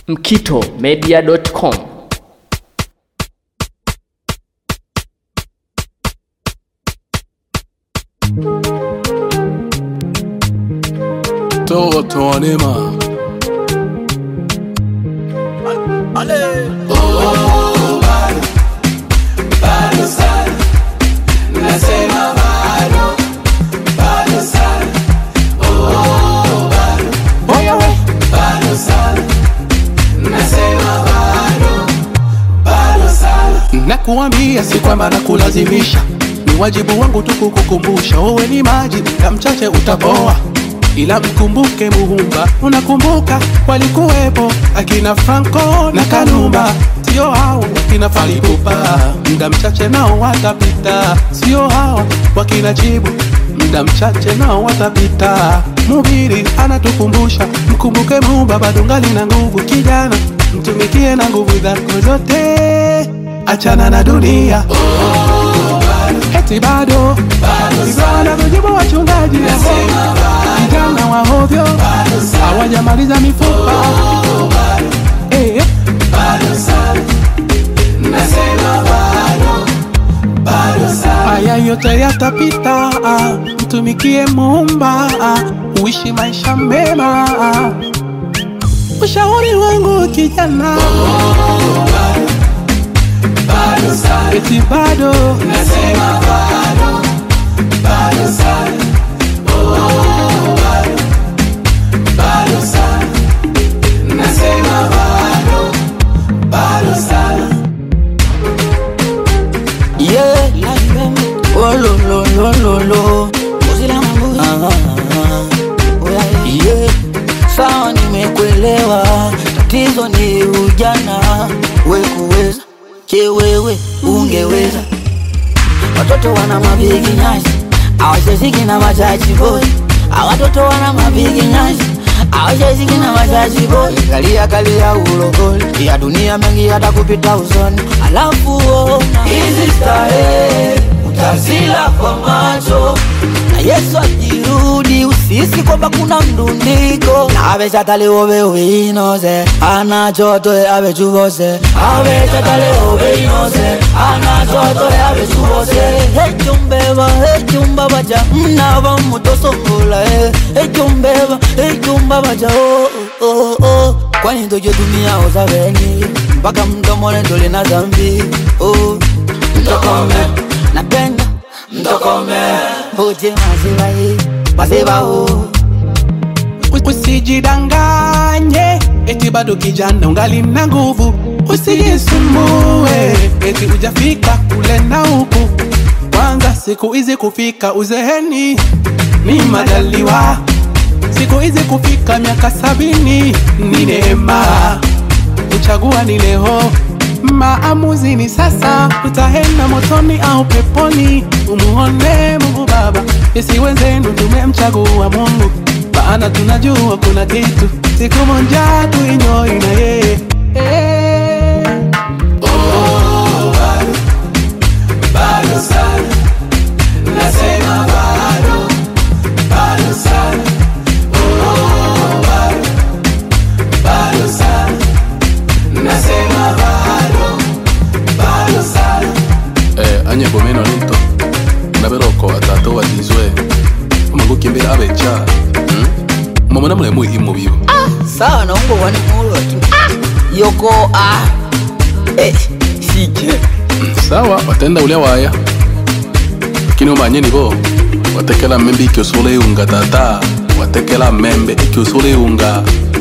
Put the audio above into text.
mkitomedia.com Toto Anema. Oya we. Nakuambia si kwamba nakulazimisha, ni wajibu wangu tu kukukumbusha. Wewe ni maji na mchache utapoa, ila mkumbuke Muumba. Unakumbuka walikuwepo akina Franco na Kanumba, sio hao wakina Falipupa. Muda mchache nao watapita, sio hao wakina Jibu. Muda mchache nao watapita. Mhubiri anatukumbusha, mkumbuke Muumba, bado ngali na nguvu kijana, mtumikie na nguvu zako zote achana na dunia eti bado Ivana kujibu wachungaji vijana wa hovyo hawajamaliza mifupa Eh, haya yote yatapita ah, mtumikie muumba ah, uishi maisha mema ah. ushauri wangu kijana eti bado Yeah. Oh, lo, lo, lo, lo, lo. Ah, yeah. Sawa, nimekuelewa, tatizo ni ujana, we kuweza je, wewe ungeweza? Watoto wana mabigi nyasi, awacheziki na machachi boy. Awatoto wana mabigi nyasi, awacheziki na machachi boy. Kalia kalia ulogoli ya dunia mengi yatakupita usoni, alafu ona hizi starehe utazila kwa macho na Yesu akirudi usisi kwamba kuna mdundiko avechataleovewe inoze anachotoe avechuvose avechataleove inoze anachotoe avechuvose hechumbeva hechumba vaja mnava mutosongola hechumbeva hechumba vaja oh, oh, oh. kwani tojotumia ozaveni mpaka mdomole ndolina zambi oh. mtokome napenda mtokome uje maziwa hii maziwa huu Usijidanganye eti bado kijana ungali na nguvu, usijisumbue eti ujafika kule na huku. Kwanza siku hizi kufika uzeheni ni majaliwa, siku hizi kufika miaka sabini ni neema. Kuchagua ni leo, maamuzi ni sasa. Utaenda motoni au peponi, umuone Mungu Baba. Sisi wenzenu tumemchagua Mungu, maana tunajua kuna kitu, siku moja tuinyoi na yeye Eh. eh, anye bomeno linto naberoko atato batizwe omagukimbira abecha hmm? momona mulemu imu bibo sawa naungo wani mulo yoko ah eh sike sawa watenda ulya waya lakini umanye nibo watekela membe ikiosula iunga tata watekela membe ikiosula iunga